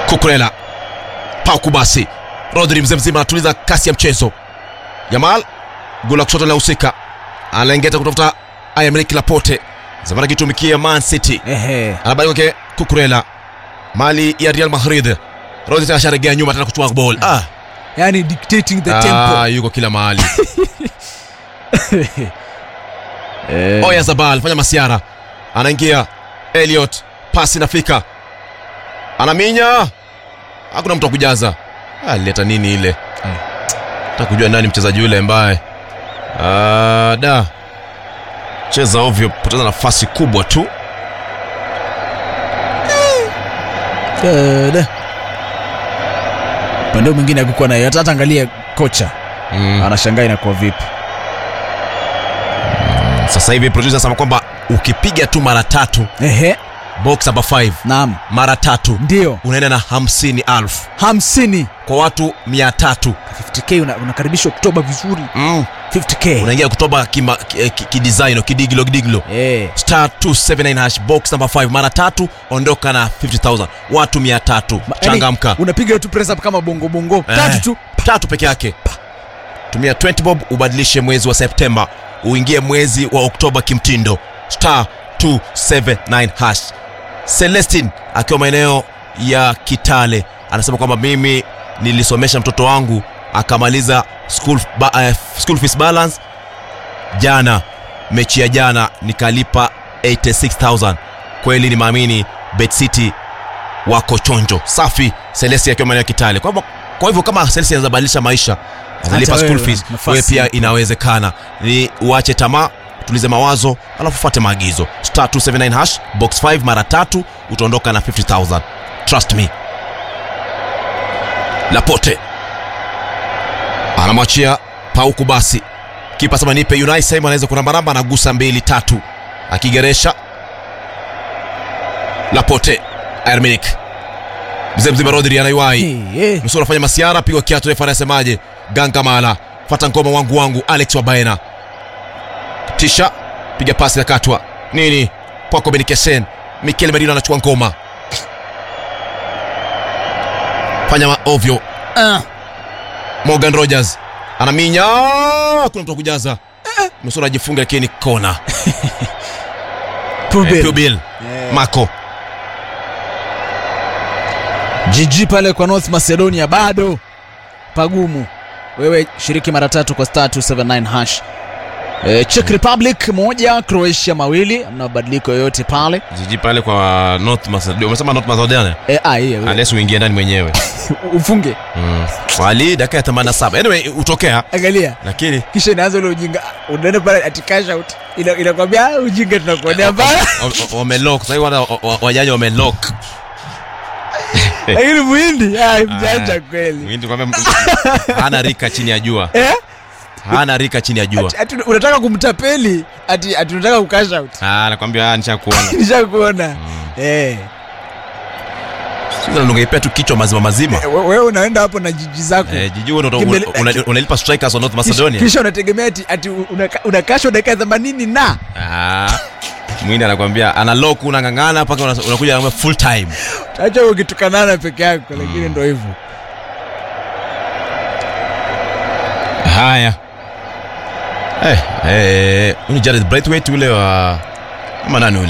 Kukurela Pauku basi Rodri mzee mzima anatuliza kasi ya mchezo. Yamal gula kushoto linahusika, anaengeta kutafuta Aymeric Laporte zamani akitumikia Man City, Ehe. anabaki kwake Kukurela, mali ya Real Madrid. Rodri tena asharegea nyuma tena kuchukua ball. Ah, Yani dictating the ah, tempo. yuko kila mahali. Eh. Oya Zabal fanya masiara, anaingia Elliot, pasi inafika, anaminya, hakuna mtu wa kujaza. Alileta nini ile? Nataka kujua nani mchezaji yule ambaye Ah, da cheza ovyo, poteza nafasi kubwa tu. Dada. Upande mwingine hakukuwa nayo. Hata hata angalia kocha Mm. anashangaa inakuwa vipi. Sasa hivi producer anasema kwamba ukipiga tu mara tatu Ehe. box number 5 Naam. mara tatu Ndio. unaenda na hamsini alfu hamsini kwa watu mia tatu 50k una- unakaribishwa Oktoba vizuri mm. 50k unaingia kutoba kima- ki- eh, ki- kidesign kidigilo kidigilo Eh. star 279 hash box number 5 mara tatu ondoka na 50000 watu mia tatu Ma- yani, changamka unapiga tu press up kama bongo bongo Eh, tatu tu tatu peke yake tumia 20 bob ubadilishe mwezi wa septemba uingie mwezi wa oktoba kimtindo star 279 hash celestin akiwa maeneo ya kitale anasema kwamba mimi nilisomesha mtoto wangu akamaliza school, ba, uh, school fees balance jana mechi ya jana nikalipa 86000 kweli ni maamini bet city wako chonjo safi selesi akiwa maeneo ya kitale kwa hivyo, kwa hivyo kama selesi anaweza badilisha maisha atalipa Hata school wewe, fees nafasi wewe pia ipo. inawezekana ni uache tamaa tulize mawazo alafu fuate maagizo star 279 hash box 5 mara tatu utaondoka na 50000 trust me lapote anamwachia pauku basi kipa sema nipe unai sehemu anaweza kurambaramba anagusa mbili tatu akigeresha lapote arminik mzee mzima rodri anaiwai Eh, eh. nusu anafanya masiara pigwa kiatu refa anasemaje gangamala fata ngoma wangu wangu alex wabaena tisha piga pasi nakatwa nini poko benikesen mikel merino anachukua ngoma fanya ma- ovyo Ah. morgan rogers anaminya kuna mtu wa kujaza nusura ajifunga lakini kona Pubil. Eh, Pubil. Eh. mako GG pale kwa North Macedonia bado pagumu. Wewe shiriki mara tatu kwa star 279 hash. E, Czech Republic moja, Croatia mawili, hamna mabadiliko yoyote pale. jiji pale kwa north macedonia umesema north macedonia E, ah, hiyo hiyo. ales uingie ndani mwenyewe ufunge. mm. wali dakika ya 87 anyway utokea Angalia. lakini Kisha inaanza ule ujinga. Unaenda pale ati cash out. Ina inakwambia "Ah, ujinga tunakuonea baya. wa- wa- wamelock sasa hivi wana- wa- wa- wajaji wamelock Lakini muhindi, ah, mjanja kweli. Mwindi kwamba hana rika chini ya jua Eh? hana rika chini ya jua Ati, ati unataka kumtapeli ati ati unataka kucash out. Ah, nakwambia ah, nishakuona Nishakuona. Eh. Sasa ungeipea tu kichwa mazima mazima We- wewe unaenda hapo na jiji zako Eh, jiji wewe Kimbele- unalipa una, unalipa strikers wa North Kisha- Macedonia kisha unategemea ati, ati unaka- unakashwa dakika themanini na ah mwindi anakwambia ana lock unang'ang'ana mpaka una- unakuja anakwambia full time acha ukitukanana peke yako lakini ndo hivyo haya eh eh huyu ni Jared Braithwaite ule wa ama nani ule